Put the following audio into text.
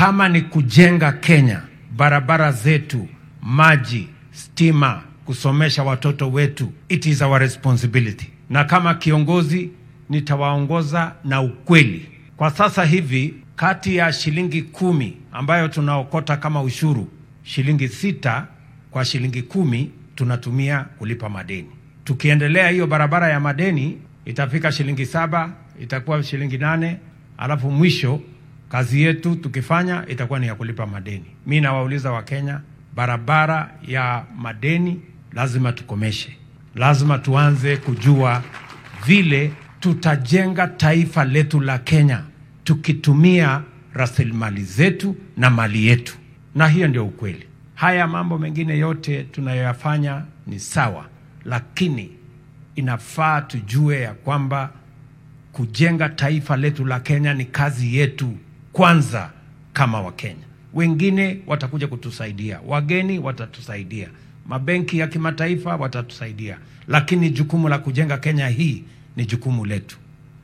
Kama ni kujenga Kenya, barabara zetu, maji, stima, kusomesha watoto wetu, it is our responsibility. Na kama kiongozi nitawaongoza na ukweli. Kwa sasa hivi, kati ya shilingi kumi ambayo tunaokota kama ushuru, shilingi sita kwa shilingi kumi tunatumia kulipa madeni. Tukiendelea hiyo barabara ya madeni itafika shilingi saba, itakuwa shilingi nane, alafu mwisho kazi yetu tukifanya itakuwa ni ya kulipa madeni. Mi nawauliza Wakenya, barabara ya madeni lazima tukomeshe. Lazima tuanze kujua vile tutajenga taifa letu la Kenya tukitumia rasilimali zetu na mali yetu, na hiyo ndio ukweli. Haya mambo mengine yote tunayoyafanya ni sawa, lakini inafaa tujue ya kwamba kujenga taifa letu la Kenya ni kazi yetu kwanza kama Wakenya. Wengine watakuja kutusaidia, wageni watatusaidia, mabenki ya kimataifa watatusaidia, lakini jukumu la kujenga Kenya hii ni jukumu letu.